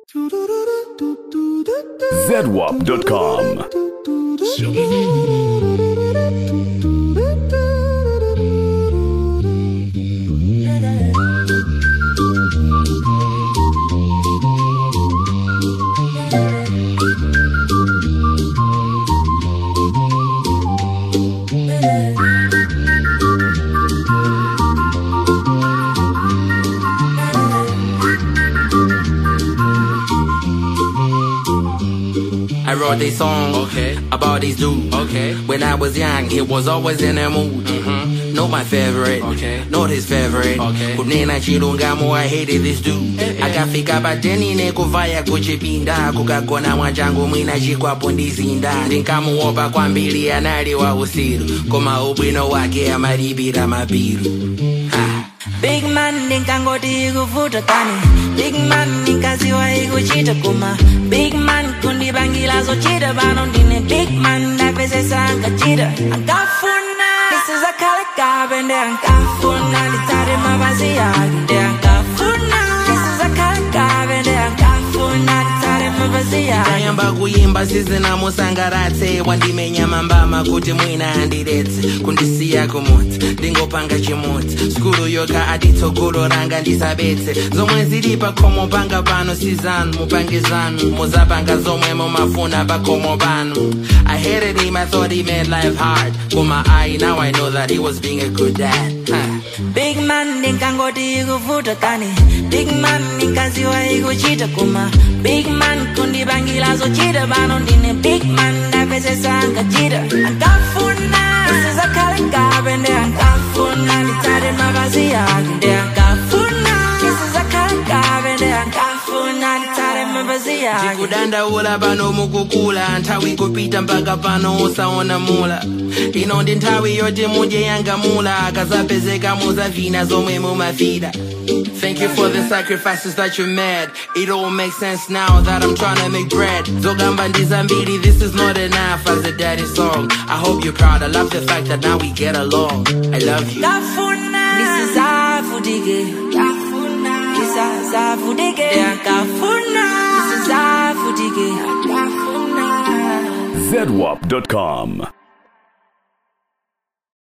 ZWAP.com. I wrote this song Okay. about this dude. Okay. When I was young, he was always in a mood. Not my favorite, Okay. not his favorite. Okay. Kunena chilungamo, I hated this dude. akafika pateni nekuvaya kuchipinda kukagona mwachangu mwina chikwapo ndizinda ndinkamuopa kwambiri anali wa usiru koma ubwino wake amalipira mabiru ha. Big man ninkangoti ikuvuta kani Big man ninkaziwa ikuchita kuma Big man kundibangila zochita bano ndine Big man ndapesesa ankachita Ankafuna nisizakhala kabe nde ankafuna nditsate mapazi yake nde ankafuna nisizakhala kabe nde ankafuna nditsate mapazi yake tayamba kuyimba sizinamusangaratse wandimenya mambama kuti mwina andiretse kundisiya kumudzi ndingopanga chimudzi skulu yoka aditsogolo ranga ndisabetse zomwe zili pakhomo panga pano sizanu mupange zanu muzapanga zomwe mumafuna pakhomo pano i hated him i thought he made life hard koma i now i know that he was being a good dad huh. Big man ninkangoti ikuvuta kani Big man ninkaziwa ikuchita kuma Big man kundibangila zochita bano ndine Big man ndapesesa ankachita Ankafuna nisizakhala kabe nde ankafuna nditsate mapazi yake nde ankafuna nisizakhala kabe nde ankafuna nditsate mapazi yake kudandaula pano mukukula nthawi kupita mpaka pano usaona mula ino ndi nthawi yoti mudye yangamula akazapezeka muzavina zomwe mumafida Thank you for the sacrifices that you made. It all makes sense now that I'm trying to make bread. Zogamba ndizambiri, this is not enough as a daddy song. I hope you're proud. I love the fact that now we get along. I love you. Kafuna nisizavudike Kafuna nisizavudike Kafuna nisizavudike Kafuna ZWAP.com.